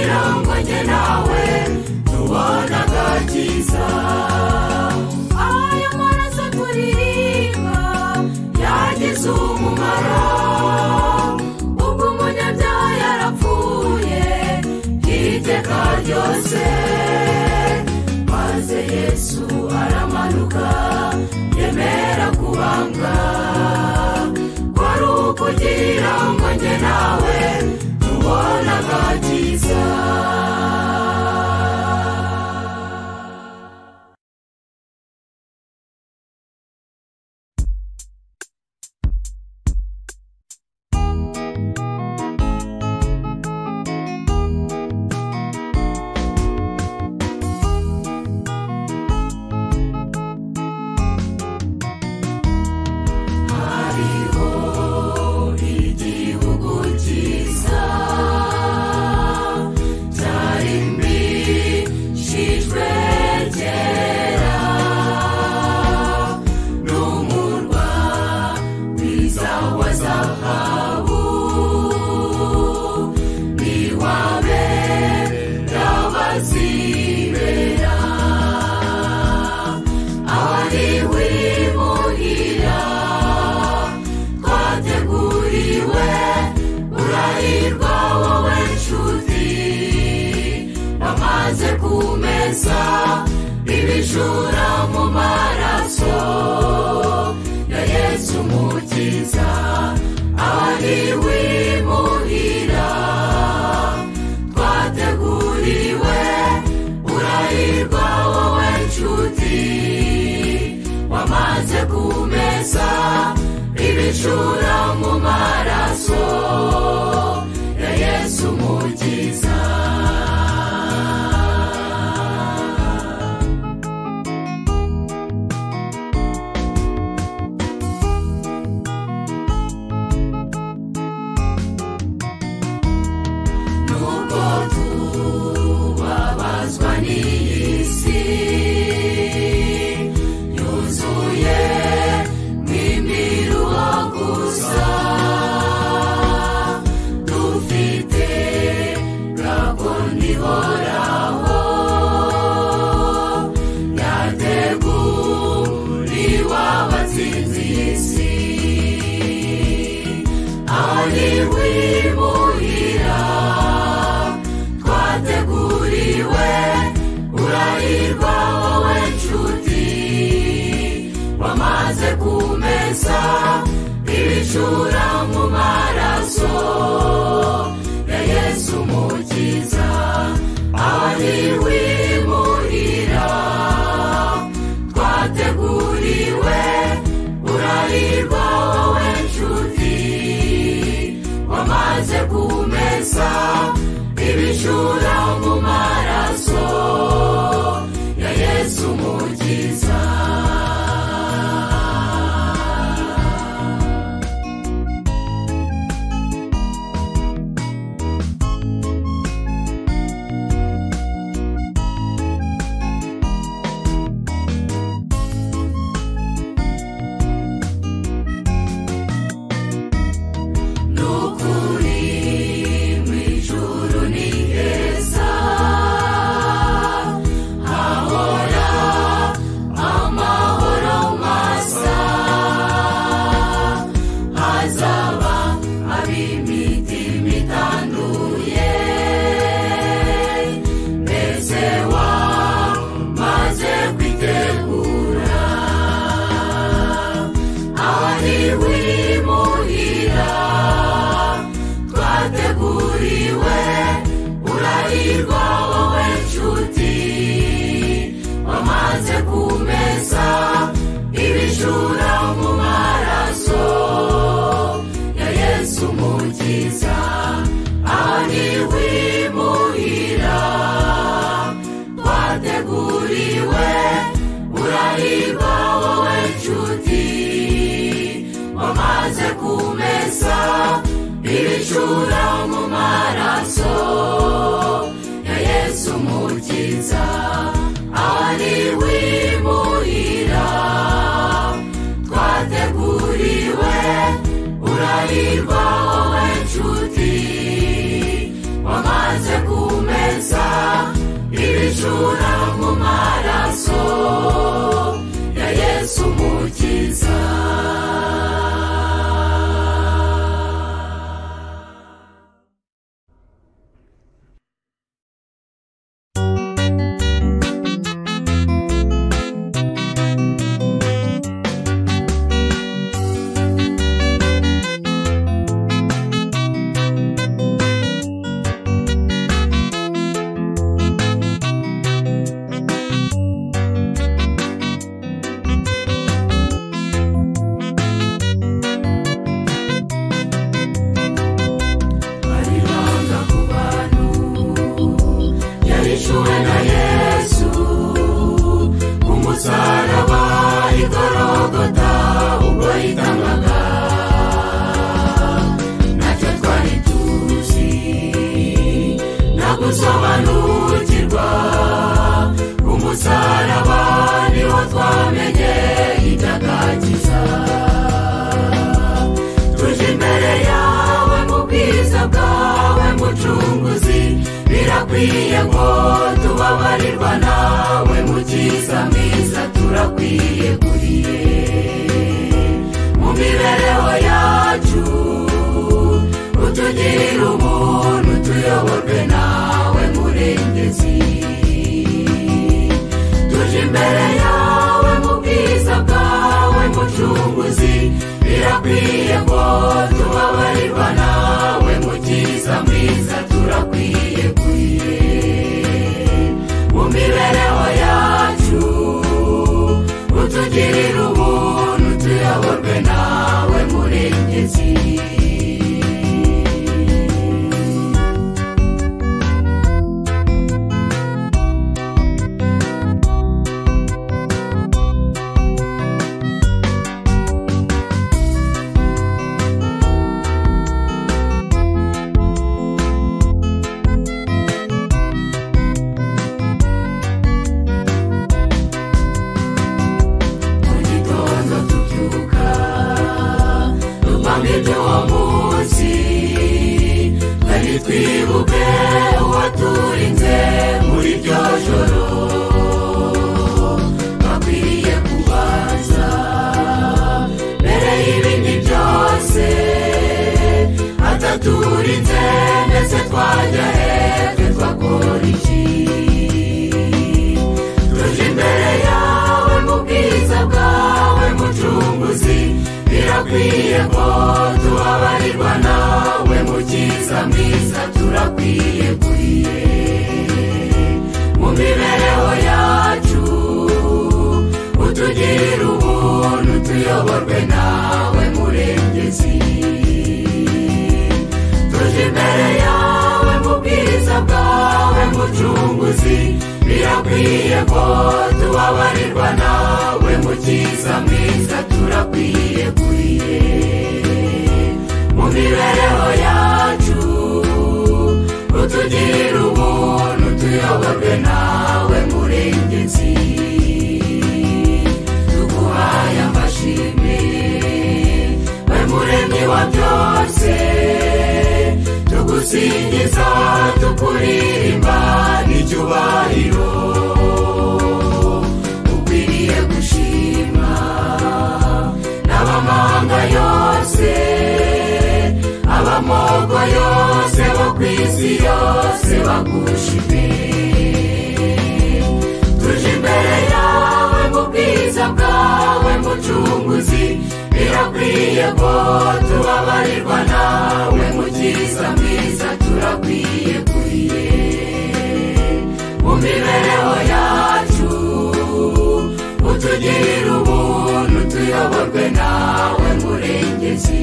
nanjye nawe tubonaga cyiza ayo maraso turimba yagize umumaro ubwo umunyabyaha yarapfuye ry'iteka ryose maze yesu aramanuka yemera kubanga wari ukugira ngo njye nawe tubonaga cyiza hariho igihugu cyiza cyari mbishijwe kera n'umurwa mwiza wa zahabu ntiwabera abazibera ari wimuhira twateguriwe urahirwa wowe nshuti bamaze kumesa ibijura mu maraso ya yesu mukiza ari wimuhira twateguriwe urahirwa wowe nshuti wamaze kumesa ibicura mu maraso ya yesu mukiza nubwo tubabazwa n'iyi si yuzuye mwimiruha gusa dufite gakondo ihoraho yateguriwe abatsinzi y'isi ari wimuhira twateguriwe urahirwa wowe nshuti wamaze kumesa ibicura mu maraso ya yesu mukiza ari wimuhira twateguriwe urahirwa wowe nshuti wamaze kumesa ibijura mu maraso ya yesu mukiza nukuri mu ijuru ni heza hahora amahoro masa hazaba ab'imitima itanduye mbese wamaze kwitegura ari wimuhira twateguriwe urahirwa wowe nshuti wamaze kumesa ibijura mu maraso ya yesu mukiza ari wimuhira twateguriwe urahirwa wowe nshuti wamaze kumesa ibicura mu maraso ya yesu mukiza ari wimuhira twateguriwe urahirwa wowe nshuti wamaze kumesa ubujura mu maraso ya yesu umukiza ari ibanga ku bantu yahishuwe na yesu ku musaraba igorogota ubwo yitangaga ntacyo twari tuzi nta gusobanukirwa ku musaraba niho twamenye ibyagakiza tuje imbere yawe mu bwiza bwawe mucunguzi birakwiye ko tubabarirwa nawe mukiza mwiza turakwiye kuriye mu mibereho yacu utugirire umuntu tuyoborwe nawe murengezi tuje imbere yawe mu bwiza bwawe mucunguzi birakwiye ko tubabarirwa nawe mukiza mwiza turakwiye kuye mu mibereho yacu utugirire ubuntu tuyoborwe nawe murengezi mu gitondo tubyuka dupanga iby'uwo munsi kandi twibuke uwaturinze muri iryo joro bakwiriye kubanza mbere y'ibindi byose ataturinze ndetse twajya hepfo twakora iki tuje imbere yawe mu bwiza bwawe mucunguzi birakwiye ko tubabarirwa nawe mukiza mwiza turakwiye kuriye mu mibereho yacu utugirire ubuntu tuyoborwe nawe murengezi tuje imbere yawe mu bwiza bwawe mucunguzi birakwiye ko tubabarirwa nawe mukiza mwiza turakwiye kuriye mu mibereho yacu utugirire ubuntu tuyoborwe nawe murengezi tuguhaye amashimwe we muremyi wa byose tugusingiza tukuririmba n'icyubahiro ukwiriye gushima n'abamanga yose abamoko yose bo ku isi yose bagushime tuje imbere yawe mu bwiza bwawe mucunguzi birakwiye ko tubabarirwa nawe mukiza mwiza turakwiye kuriye mu mibereho yacu utugirire ubuntu tuyoborwe nawe murengezi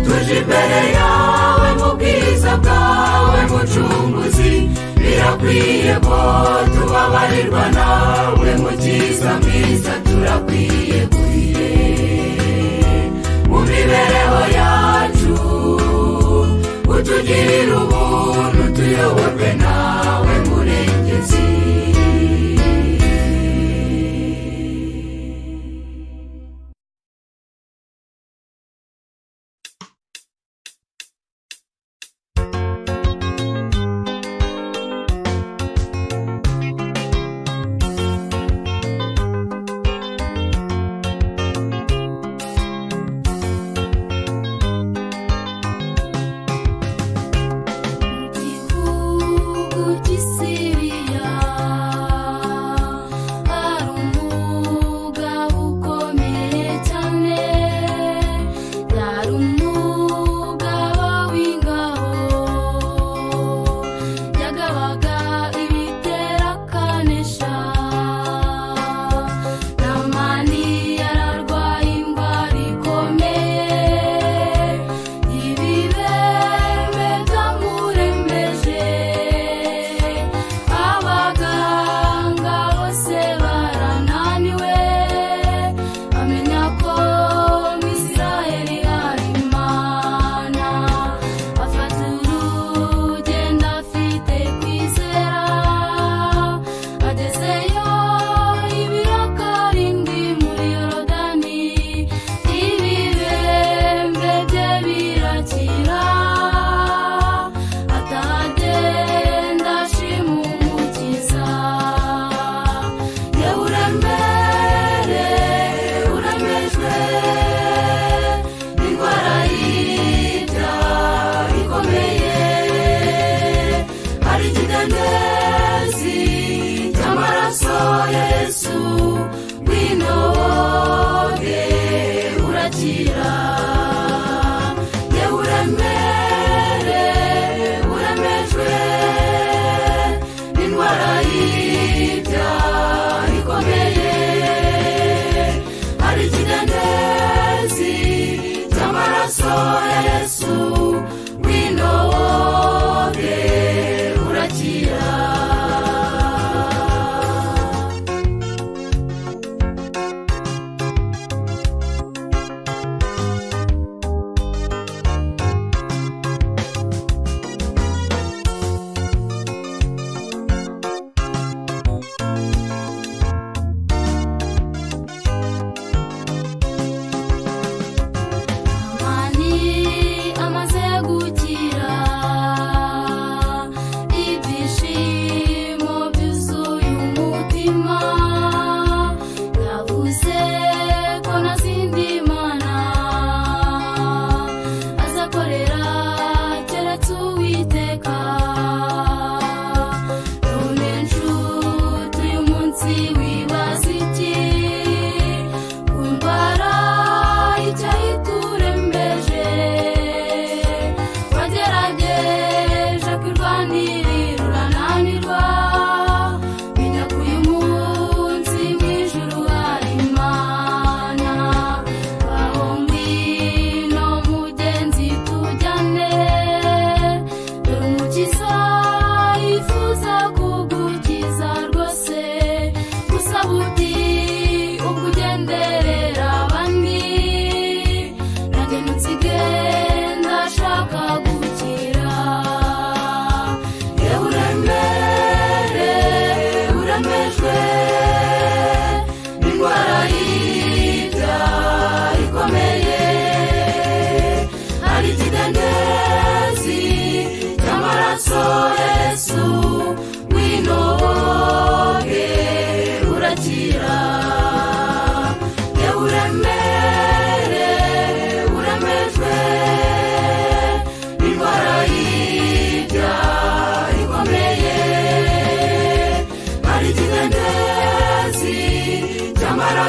tuje imbere yawe mu bwiza bwawe mucunguzi birakwiye ko tubabarirwa nawe mukiza mwiza turakwiye kuriye mu mibereho yacu utugirire ubuntu tuyoborwe nawe murengezi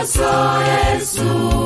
yesu